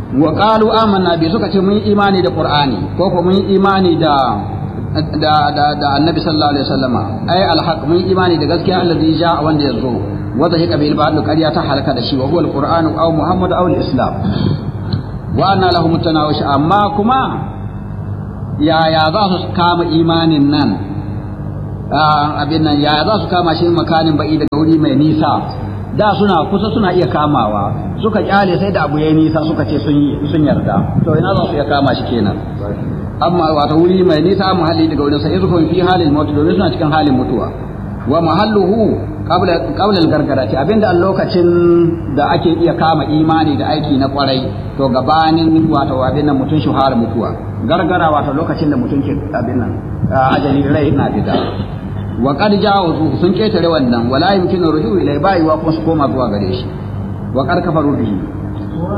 wa qalu amanna bi suka ce mun yi imani da qur'ani ko ko mun yi imani da da da da annabi sallallahu alaihi wasallama ai alhaq mun yi imani da gaskiya allazi ja'a wanda yazo wanda shi kabil ba'd qariya ta halaka da shi wa huwa alquran aw muhammad aw alislam wa anna lahum tanawish amma kuma yaya za su kama imanin nan abin nan yaya za su kama shi makanin ba'i daga wuri mai nisa da suna kusa suna iya kamawa suka kyale sai da abu yayi nisa suka ce sun sun yarda to ina za su iya kama shi kenan amma wata wuri mai nisa muhalli daga wurin sai izhum fi halin mutu domin suna cikin halin mutuwa wa mahalluhu qabla qabla al-gargarati abinda a lokacin da ake iya kama imani da aiki na kwarai to gabanin wato abin nan mutun shuhara mutuwa gargara wato lokacin da mutun ke abin nan ajali rai na fita wa qad ja'u sun ketare wannan wala yumkinu ruju'u ilai bai wa kuma su koma zuwa gare shi wa qad kafaru bihi